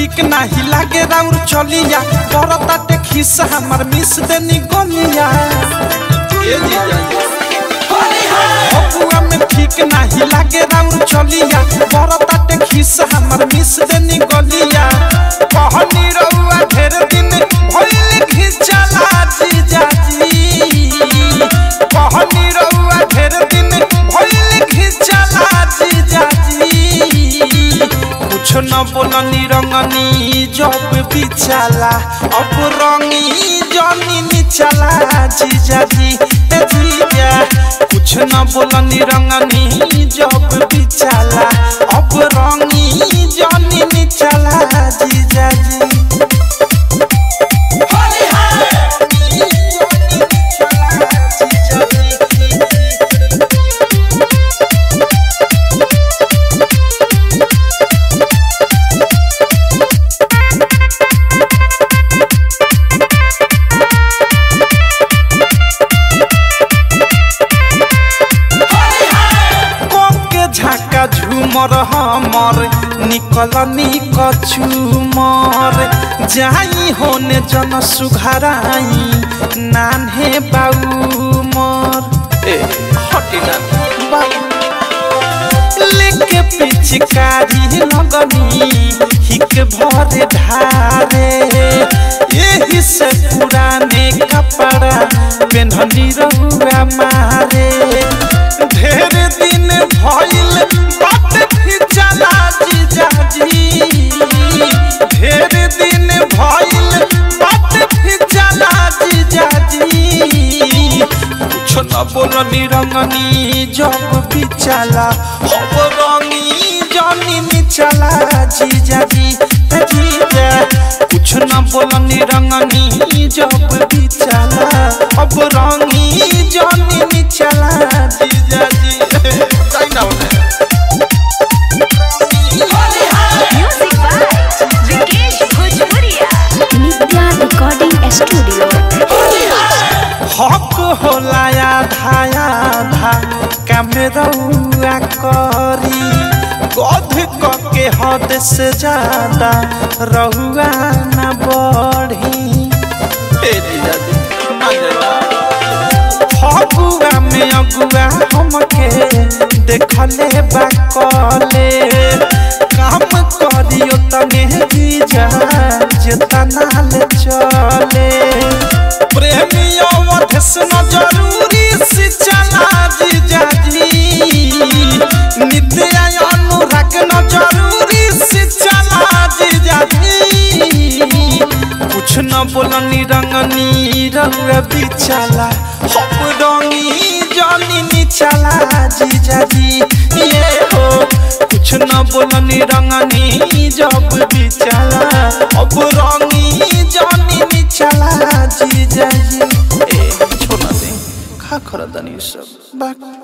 ठीक नाही लागे राउर चलिया करताटे खिस्सा हमर मिस देनी गलिया ए जीजा बबुआ में ठीक नाही लागे राउर चलिया करताटे खिस्सा हमर मिस देनी गलिया कहनी रउआ ढेर दिन भइल खिचला जीजा जी कहनी रउआ ढेर दिन भइल खिचला जीजा जी कुछ न बोलनी रंगनी जब बिछाला अब रंगी जनी निचला जीजा जी ए जीजा कुछ न बोलनी रंगनी जब बिछाला अब रंगी जनी निचला जीजा जी के झाका झूमर हमर निकल निक झूमर जाई होने जन सुघराई नान्हे बाऊ मर ए हटी ना बाऊ लेके पिचकारी लगनी हिक भर धारे यही से पुराने कपड़ा पेन्हनी रहुआ मारे ढेर दिन भइल बात खिचला जीजा जी ढेर दिन भइल बात खिचला जीजा जी कुछ न बोलनी रंगनी जब बिचला अब रंगी जनी निचला जीजा जी ए जीजा कुछ न बोलनी रंगनी जब बिचला अब रंगी जनी निचला जीजा जी जाई ना उन्हें Music by Vikesh Bhojpuria. Nitya recording studio हक होला आधा आधा कैमरौआ करी गध के हद से ज्यादा रहुआ न बढ़ी ए जीजा जी, ना जरा। फगुआ में अगुआ हमके देखले बा कले काम करियो तने जीजा जेतना ले चले प्रेमियों वधस न जरूरी से चला जीजा जी नित्य अनुराग न जरूरी से चला जीजा जी कुछ न बोलनी रंगनी रंग बिचला हप रंगी जानी निचला जीजा जी ये हो कुछ न बोलनी रंगनी जब बिचला अब रंगी जानी निचला जीजा जी ए छोड़ ना दे खा खरा दनी सब बाक